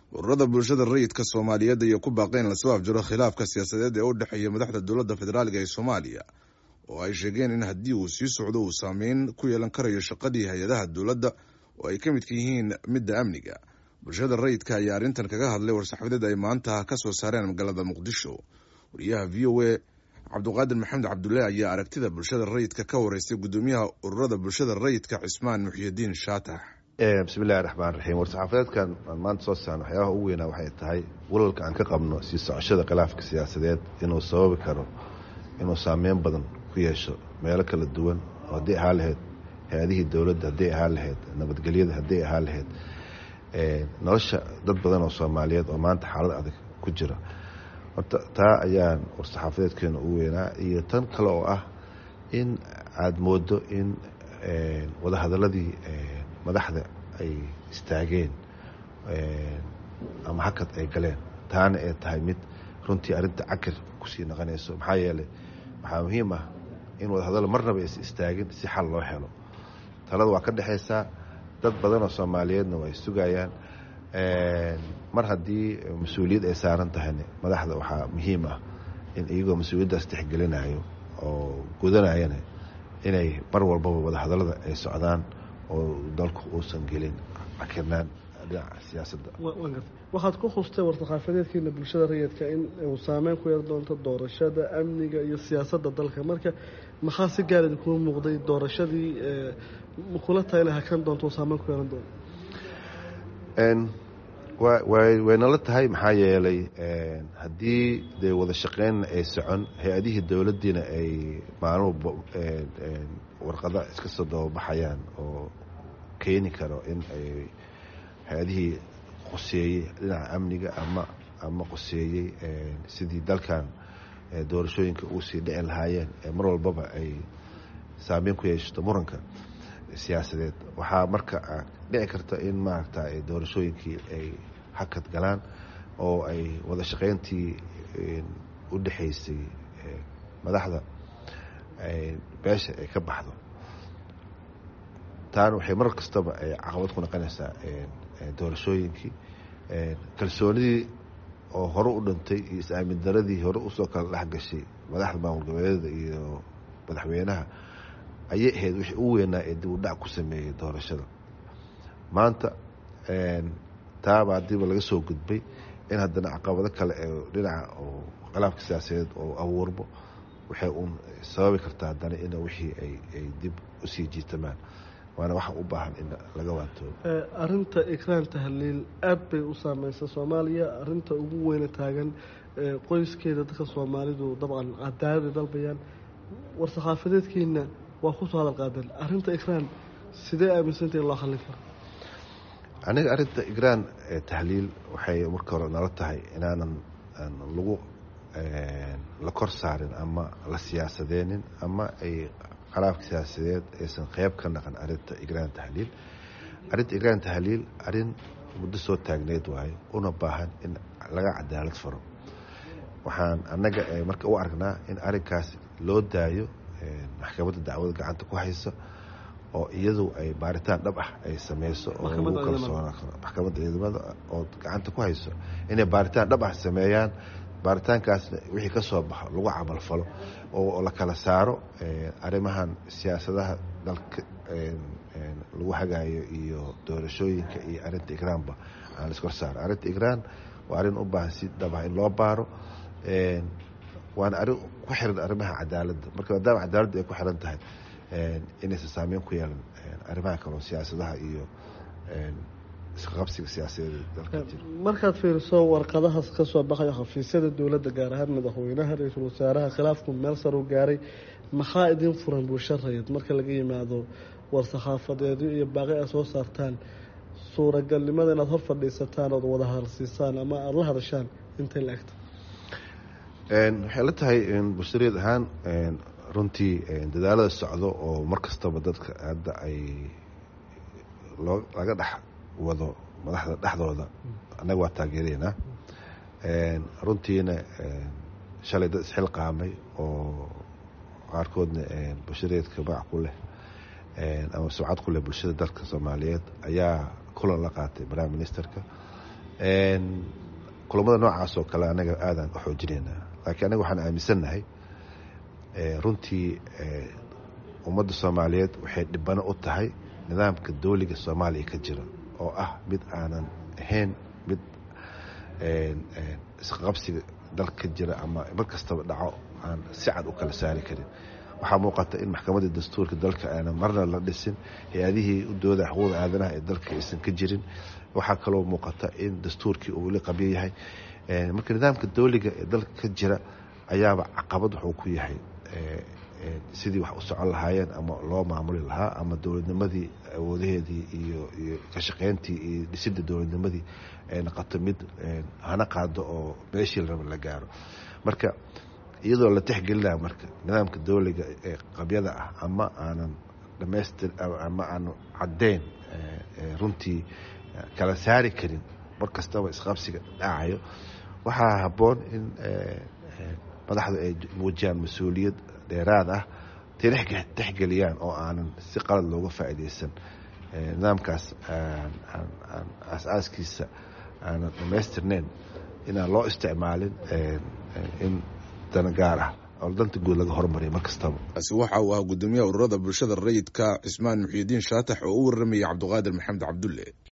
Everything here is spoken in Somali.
ururada bulshada rayidka soomaaliyeed ayay ku baaqeen in lasoo afjaro khilaafka siyaasadeed ee u dhexeeya madaxda dowladda federaaliga ee soomaaliya oo ay sheegeen in haddii uu sii socdo uu saameyn ku yeelan karayo shaqadii hay-adaha dowladda oo ay ka midka yihiin midda amniga bulshada rayidka ayaa arrintan kaga hadlay war-saxaafadeed ay maanta ka soo saareen magaalada muqdisho wariyaha v o a cabduqaadir maxamed cabdulle ayaa aragtida bulshada rayidka ka wareystay guddoomiyaha ururada bulshada rayidka cismaan muxyidiin shaatax bismillahi raxmaan raxiim war-saxaafadeedkan aan maanta soo saarno waxyaabaha ugu weynaa waxay tahay walalka aan ka qabno sii socoshada khilaafka siyaasadeed inuu sababi karo inuu saameyn badan ku yeesho meelo kala duwan oo haddii ahaa lahayd hay-adihii dowladda hadday ahaa lahayd nabadgelyada hadday ahaa lahayd nolosha dad badan oo soomaaliyeed oo maanta xaalad adag ku jira horta taa ayaan war-saxaafadeedkeena ugu weynaa iyo tan kale oo ah in aada moodo in wadahadaladii madaxda ay istaageen ama hakad ay galeen taana ay tahay mid runtii arrinta cakir kusii naqanayso maxaa yeelay waxaa muhiim ah in wadahadallo marnaba aysa istaagin si xal loo helo talada waa ka dhexaysaa dad badan oo soomaaliyeedna waa ay sugayaan mar haddii mas-uuliyad ay saaran tahayna madaxda waxaa muhiim ah in iyagoo mas-uuliyaddaas tixgelinayo oo gudanayana inay mar walbaba wadahadallada ay socdaan oo dalku uusan gelin cakirnaan dhinaca siyaasadda waxaad ku hustay war-saxaafadeedkiina bulshada rayidka in uu saameyn ku yar doonto doorashada amniga iyo siyaasadda dalka marka maxaa si gaar idinkugu muuqday doorashadii kula tayla hakan doonto uu saameyn ku yeelan doono waynala tahay maxaa yeelay haddii dee wada shaqeynna ay socon hay-adihii dowladdiina ay maalmuba warqada iska soo dababaxayaan oo keeni karo in ay hay-adihii qoseeyey dhinaca amniga ama ama qoseeyey sidii dalkan doorashooyinka uu sii dhici lahaayeen mar walbaba ay saameyn ku yeeshato muranka siyaasadeed waxaa marka dhici karta in maaragta doorashooyinkii ay hakad galaan oo ay wada shaqeyntii u dhexaysay madaxda beesha ay ka baxdo taana waxay mar kastaba ay caqabad ku noqonaysaa doorashooyinkii kalsoonidii oo hore u dhintay iyo is-aamin daradii hore usoo kala dhex gashay madaxda maamul goboleedyada iyo madaxweynaha ayay ahayd wixii u weynaa ee dib u dhac ku sameeyey doorashada maanta taaba haddiiba laga soo gudbay in haddana caqabado kale ee dhinaca oo khilaafka siyaasadeed oo abuurbo waxay uun sababi kartaa haddana in wixii ay dib usii jiitamaan waana waxa u baahan in laga waantoobo arinta ikraan tahliil aad bay u saameysa soomaaliya arinta ugu weyna taagan qoyskeeda dadka soomaalidu dabcan cadaalada dalbayaan war-saxaafadeedkiina waa kusoo hadal qaadeen arinta ikraan sidee aaminsantah in loo hallin karo aniga arrinta igraan tahliil waxay marka hore nala tahay inaanan lagu la kor saarin ama la siyaasadeenin ama ay khilaafka siyaasadeed aysan qeyb ka naqan arrinta igraan tahliil arrinta igraan tahliil arrin muddo soo taagneyd waayo una baahan in laga cadaalad faro waxaan annaga marka u aragnaa in arrinkaas loo daayo maxkamadda dacwada gacanta ku haysa oo iyadu ay baaritaan dhab ah ay sameyso oo lagu kalsoonaan karo maxkamadda ciidamada oo gacanta ku hayso inay baaritaan dhab ah sameeyaan baaritaankaasna wixii ka soo baxo lagu camalfalo oo la kala saaro arrimahan siyaasadaha dalka lagu hagaayo iyo doorashooyinka iyo arrinta igraanba aan laiskor saaro arrinta igraan waa arrin u baahan si dhab ah in loo baaro waana arrin ku xiran arrimaha cadaaladda marka maadaama cadaaladda ay ku xiran tahay inaysan saameyn ku yeelan arrimaha kaleo siyaasadaha iyo isqaqabsiga siyaasadeed dalka jira markaad fiiriso warqadahaas ka soo baxayo xafiisyada dowladda gaar ahaan madaxweynaha ra-iisul wasaaraha khilaafku meel sar u gaaray maxaa idin furan bulsho rayid marka laga yimaado war-saxaafadeedyo iyo baaqi aad soo saartaan suuragalnimada inaad hor fadhiisataan ood wada hadalsiisaan ama aada la hadashaan intay la egta waxay la tahay bulshareed ahaan runtii dadaalada socdo oo mar kastaba dadka hadda ay loo laga dhex wado madaxda dhexdooda annaga waa taageeraynaa runtiina shalay dad isxilqaamay oo qaarkoodna bulshareedka magac ku leh ama subcad ku leh bulshada dalka soomaaliyeed ayaa kulan la qaatay prime ministerka kulamada noocaas oo kale anaga aadaan u xoojinaynaa laakiin anaga waxaan aaminsannahay runtii ummadda soomaaliyeed waxay dhibano u tahay nidaamka dowliga soomaaliya ka jira oo ah mid aanan ahayn mid isqabsiga dalka ka jira ama mar kastaba dhaco aan si cad u kala saari karin waxaa muuqata in maxkamadda dastuurka dalka aanan marna la dhisin hay-adihii u dooda xuquuqda aadanaha ee dalka aysan ka jirin waxaa kaloo muuqata in dastuurkii uu weli qabyo yahay marka nidaamka dowliga ee dalka ka jira ayaaba caqabad wuxuu ku yahay sidii wax u socon lahaayeen ama loo maamuli lahaa ama dowladnimadii awoodaheedii iyo iyo ka shaqeyntii iyo dhisidda dowladnimadii ay noqoto mid hana qaado oo meeshii la raba la gaaro marka iyadoo la tixgelinaya marka nidaamka dowliga ee qabyada ah ama aanan dhamaystir ama aanan caddeyn runtii kala saari karin mar kastaba isqabsiga dhacayo waxaa habboon in madaxdu ay muujiyaan mas-uuliyad dheeraad ah tixgeliyaan oo aanan si qalad looga faa'iidaysan nidaamkaas aasaaskiisa aanan dhamaystirneyn inaan loo isticmaalin in dana gaar ah oo danta guud laga hormariya mar kastaba kaasi waxa uu ahaa guddoomiyaha ururada bulshada rayidka cismaan muxiidiin shaatax oo u warramayay cabdiqaadir maxamed cabdulle